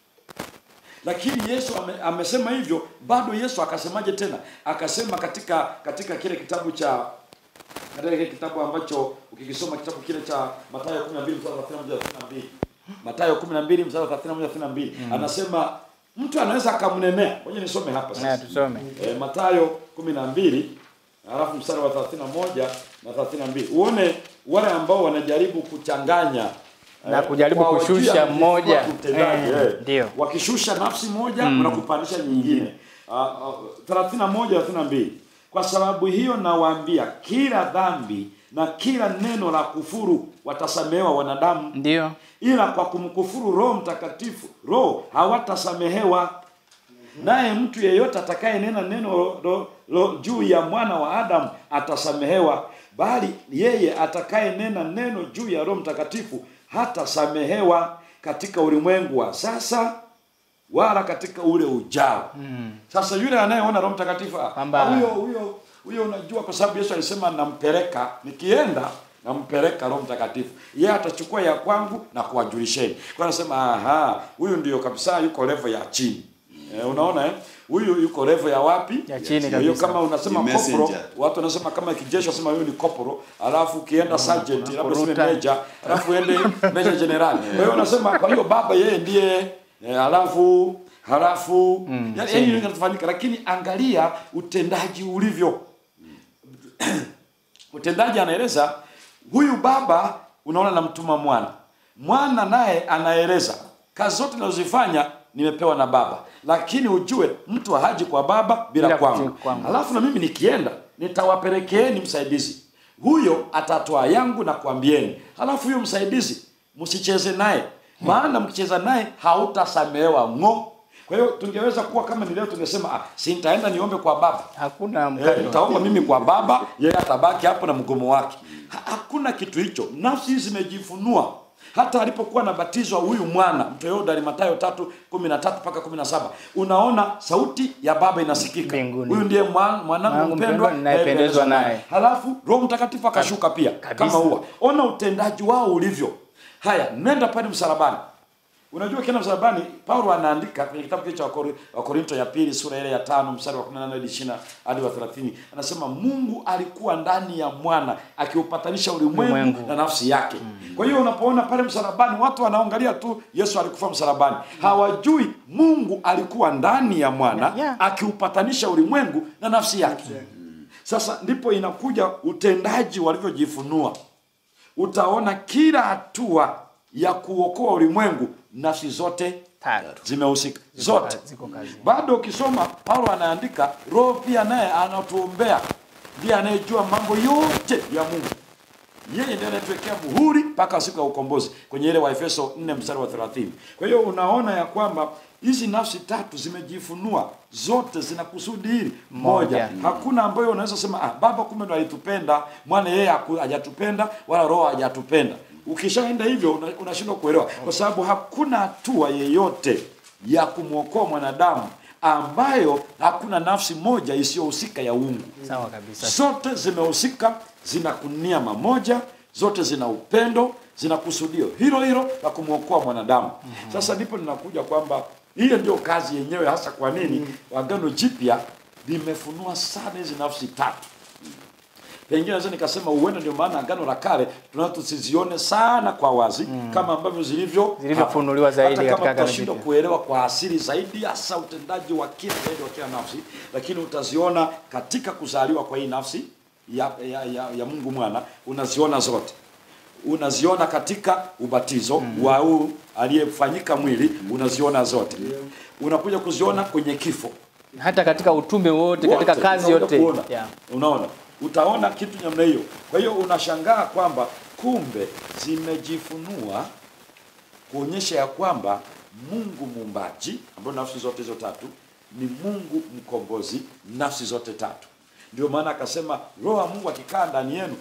Lakini Yesu ame, amesema hivyo, bado Yesu akasemaje tena? Akasema katika katika kile kitabu cha katika kile kitabu ambacho ukikisoma kitabu kile cha Mathayo 12 mstari wa 31 32. Mathayo 12 mstari wa 31 32. Anasema mtu anaweza akamnenea. Ngoja nisome hapa na sasa. tusome E, Mathayo 12 alafu mstari wa 31 na 32. Uone wale ambao wanajaribu kuchanganya Na eh, kujaribu kwa kushusha wajia mmoja. utendaji, Eh, eh. ndio. Wakishusha nafsi moja mm. wanakupandisha nyingine. Uh, uh, 31 32. Kwa sababu hiyo nawaambia kila dhambi na kila neno la kufuru watasamehewa wanadamu ndio ila kwa kumkufuru Roho Mtakatifu roho hawatasamehewa. Naye mtu yeyote atakayenena neno lo, lo, lo, juu ya mwana wa Adamu atasamehewa, bali yeye atakayenena neno juu ya Roho Mtakatifu hatasamehewa katika ulimwengu wa sasa wala katika ule ujao. Sasa yule anayeona Roho Mtakatifu ah, Kwamba- huyo huyo huyo, unajua, kwa sababu Yesu alisema nampeleka, nikienda nampeleka Roho Mtakatifu, yeye atachukua ya kwangu na kuwajulisheni. Kwa anasema aha, huyu ndio kabisa yuko level ya chini. Eh, unaona eh? Huyu yuko level ya wapi? Ya chini Kwa hiyo kabisa. kama unasema Ni kopro, messenger. watu wanasema kama kijeshi wasema huyu ni kopro, alafu ukienda sergeant, labda useme kuruta. major, alafu uende major general. Kwa hiyo unasema kwa hiyo baba yeye ndiye eh, alafu halafu mm, yani chini. yani inafanyika, lakini angalia utendaji ulivyo. utendaji anaeleza huyu baba, unaona namtuma mwana, mwana naye anaeleza kazi zote ninazozifanya nimepewa na baba, lakini ujue mtu haji kwa baba bila, Bila kwangu. kutii kwangu. Alafu na mimi nikienda nitawapelekeeni msaidizi. huyo atatoa yangu na kuambieni halafu huyo msaidizi msicheze naye maana mkicheza naye hautasamehewa ng'o kwa hiyo tungeweza kuwa kama ni leo tungesema ah, si nitaenda niombe kwa baba Hakuna Eh, mkato. nitaomba mimi kwa baba yeye atabaki hapo na mgomo wake ha, hakuna kitu hicho nafsi hizi zimejifunua hata alipokuwa anabatizwa huyu mwana mtoyodari matayo tatu kumi na tatu mpaka kumi na saba unaona sauti ya baba inasikika Mbinguni. huyu ndiye mwan- mwanangu Mwanangu mpendwa mpendwa, ninayependezwa naye. halafu roho mtakatifu akashuka pia Kabisa. kama huwa ona utendaji wao ulivyo haya nenda pale msalabani unajua ukienda msalabani paulo anaandika kwenye kitabu kile cha Wakori- wakorinto ya pili sura ile ya tano mstari wa 18 hadi 20 hadi wa 30 anasema mungu alikuwa ndani ya mwana akiupatanisha ulimwengu Ulimwengu. na nafsi yake kwa hiyo unapoona pale msalabani watu wanaangalia tu yesu alikufa msalabani hawajui mungu alikuwa ndani ya mwana Yeah. akiupatanisha ulimwengu na nafsi yake sasa ndipo inakuja utendaji walivyojifunua utaona kila hatua ya kuokoa ulimwengu nafsi zote Tatu. zimehusika zote Ziko kazi. bado ukisoma paulo anaandika roho pia naye anatuombea ndiye anayejua mambo yote ya mungu yeye ndiye anayetuwekea muhuri mpaka siku ya ukombozi kwenye ile waefeso 4 mstari wa 30 kwa hiyo unaona ya kwamba hizi nafsi tatu zimejifunua zote zina kusudi hili moja Moja. hakuna ambayo unaweza sema ah, baba kumbe ndo alitupenda mwana yeye haku- hajatupenda wala roho hajatupenda ukishaenda hivyo una- unashindwa kuelewa kwa sababu hakuna hatua yeyote ya kumwokoa mwanadamu ambayo hakuna nafsi moja isiyohusika ya uungu Sawa kabisa. zote zimehusika zina nia mamoja zote zina upendo zina kusudio hilo hilo la kumwokoa mwanadamu sasa ndipo ninakuja kwamba hiyo ndio kazi yenyewe hasa kwa nini agano jipya limefunua sana hizi nafsi tatu pengine naweza nikasema huenda ndio maana agano la kale tunao tusizione sana kwa wazi kama ambavyo zilivyo Zilivyofunuliwa hapa. zaidi Hata katika kama Agano tutashindwa Jipya. kuelewa kwa asili zaidi hasa utendaji wa kila zaidi wa kila nafsi lakini utaziona katika kuzaliwa kwa hii nafsi ya, ya, ya, ya mungu mwana unaziona zote unaziona katika ubatizo mm. wa huu aliyefanyika mwili unaziona zote unakuja kuziona kwenye kifo Hata katika utume wote, katika Wote, kazi unakuja yote. kuona. Yeah. unaona utaona kitu namna hiyo kwa hiyo unashangaa kwamba kumbe zimejifunua kuonyesha ya kwamba mungu muumbaji ambayo nafsi zote hizo tatu ni mungu mkombozi nafsi zote tatu ndio maana akasema roho wa mungu akikaa ndani yenu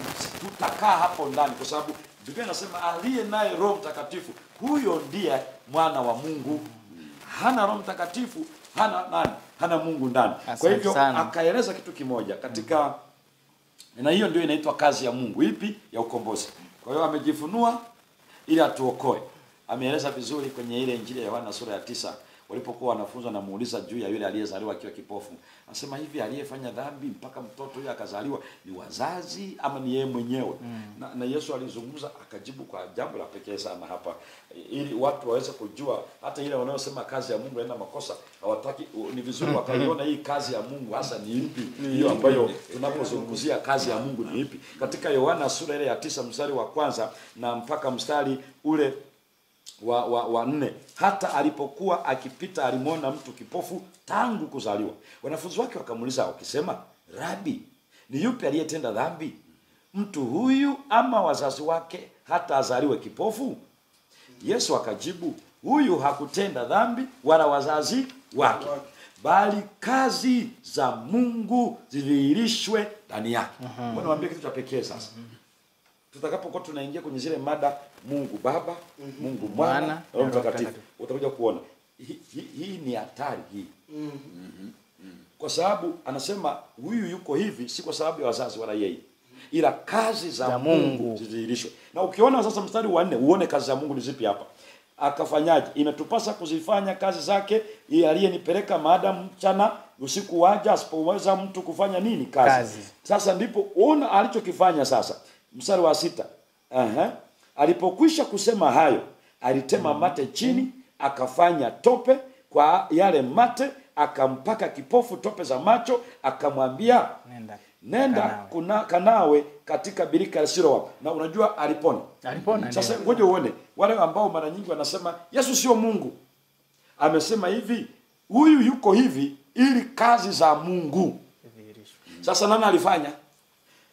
tutakaa hapo ndani kwa sababu biblia inasema aliye naye roho mtakatifu huyo ndiye mwana wa mungu hana roho mtakatifu hana nani hana mungu ndani kwa Asante hivyo sana. akaeleza kitu kimoja katika na hiyo ndio inaitwa kazi ya mungu ipi ya ukombozi kwa hiyo amejifunua ili atuokoe ameeleza vizuri kwenye ile injili ya yohana sura ya tisa walipokuwa wanafunzi wanamuuliza juu ya yule aliyezaliwa akiwa kipofu anasema hivi aliyefanya dhambi mpaka mtoto huyo akazaliwa ni wazazi ama ni yeye mwenyewe mm. na, na yesu alizungumza akajibu kwa jambo la pekee sana hapa ili watu waweze kujua hata ile wanaosema kazi ya mungu haina makosa hawataki ni vizuri wakaiona hii kazi ya mungu hasa ni ipi hiyo ambayo tunapozungumzia kazi ya mungu ni ipi katika yohana sura ile ya tisa mstari wa kwanza na mpaka mstari ule wa, wa, wa nne hata alipokuwa akipita alimwona mtu kipofu tangu kuzaliwa wanafunzi wake wakamuuliza wakisema rabi ni yupi aliyetenda dhambi mtu huyu ama wazazi wake hata azaliwe kipofu yesu akajibu huyu hakutenda dhambi wala wazazi wake bali kazi za mungu zidhihirishwe ndani yake uh-huh. niwaambie kitu cha pekee sasa tutakapokuwa tunaingia kwenye zile mada mungu baba mungu mwana Mwana, na na roho Roho mtakatifu Mtakatifu. utakuja kuona hii hi, hii ni hatari hii kwa sababu anasema huyu yuko hivi si kwa sababu ya wazazi wala yeye ila kazi za, Za mungu, Mungu. zidhihirishwe na ukiona sasa mstari wa nne uone kazi za mungu ni zipi hapa akafanyaje imetupasa kuzifanya kazi zake yeye aliyenipeleka maadamu mchana usiku waja asipoweza mtu kufanya nini kazi, Kazi. sasa ndipo ona alichokifanya sasa mstari wa sita Aha. alipokwisha kusema hayo alitema mate chini akafanya tope kwa yale mate akampaka kipofu tope za macho akamwambia Nenda. nenda Kanawe. kuna kanawe katika birika ya Siloam na unajua alipona Alipona sasa ndio. ngoja uone wale ambao mara nyingi wanasema Yesu sio Mungu amesema hivi huyu yuko hivi ili kazi za Mungu Dhihirishwe. sasa nani alifanya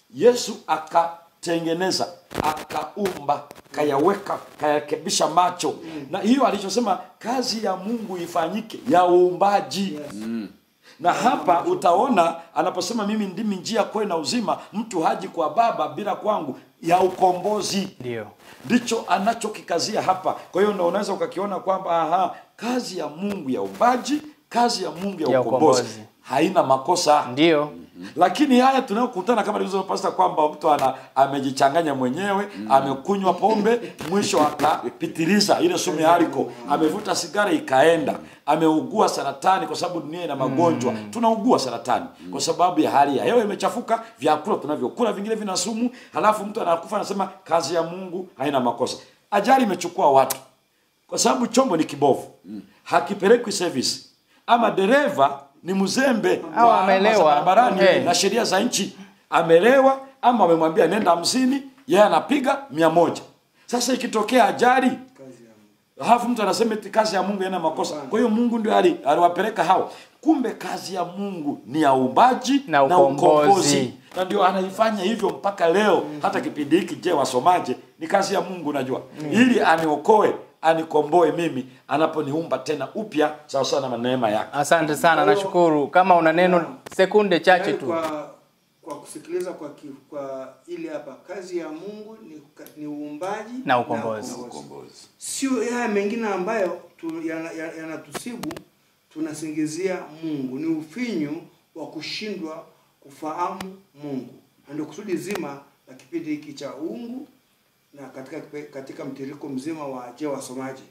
Yesu akatengeneza, akaumba, kayaweka, kayarekebisha macho. Na hiyo alichosema kazi ya Mungu ifanyike ya uumbaji. Yes. Na hapa utaona anaposema mimi ndimi njia, kweli na uzima, mtu haji kwa Baba bila kwangu, ya ukombozi Ndio. ndicho anachokikazia hapa. Kwa hiyo ndio unaweza ukakiona kwamba aha, kazi ya Mungu ya uumbaji, kazi ya Mungu ya, Ya ukombozi, ukombozi. haina makosa. Ndio. Lakini haya tunayokutana kama nilivyosema pasta, kwamba mtu ana amejichanganya mwenyewe, amekunywa pombe, mwisho akapitiliza ile sumu ya aliko, amevuta sigara ikaenda, ameugua saratani, kwa sababu dunia ina magonjwa. Tunaugua saratani kwa sababu ya hali ya hewa imechafuka, vyakula tunavyokula vingine vina sumu, halafu mtu anakufa anasema kazi ya Mungu haina makosa. Ajali imechukua watu kwa sababu chombo ni kibovu, hakipelekwi service, ama dereva ni mzembe Au wa alama za amelewa. barabarani Eh. na sheria za nchi, amelewa ama amemwambia nenda hamsini, yeye anapiga mia moja. Sasa ikitokea ajali Kazi ya Mungu. halafu mtu anasema eti kazi ya Mungu haina makosa. Kwa hiyo Mungu ndio ali- aliwapeleka hao. Kumbe kazi ya Mungu ni ya uumbaji Na ukombozi. na ndio anaifanya hivyo mpaka leo. Hata kipindi hiki, je, wasomaje? Ni kazi ya Mungu, unajua, ili aniokoe anikomboe mimi anaponiumba tena upya sawa sawa na neema yake. Asante sana, nashukuru. Kama una neno sekunde chache Yaani tu. Kwa, kwa kusikiliza kwa, ki, kwa ile hapa kazi ya Mungu ni, ni uumbaji Na ukombozi. ukombozi. Sio haya mengine ambayo tu- yana- yana- yanatusibu tunasingizia Mungu. Ni ufinyu wa kushindwa kufahamu Mungu, na ndio kusudi zima la kipindi hiki cha uungu na katika kipe- katika mtiririko mzima wa je wasomaji.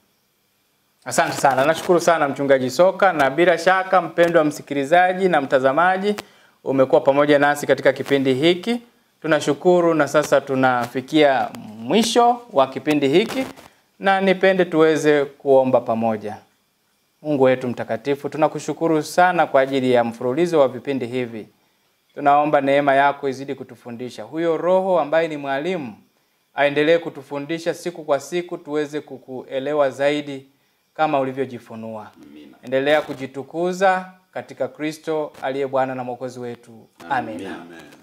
Asante sana, nashukuru sana mchungaji Soka, na bila shaka mpendwa msikilizaji na mtazamaji, umekuwa pamoja nasi katika kipindi hiki. Tunashukuru, na sasa tunafikia mwisho wa kipindi hiki, na nipende tuweze kuomba pamoja. Mungu wetu mtakatifu, tunakushukuru sana kwa ajili ya mfululizo wa vipindi hivi. Tunaomba neema yako izidi kutufundisha. Huyo Roho ambaye ni mwalimu aendelee kutufundisha siku kwa siku, tuweze kukuelewa zaidi kama ulivyojifunua. Endelea kujitukuza katika Kristo aliye Bwana na Mwokozi wetu. Amen. Amen. Amen.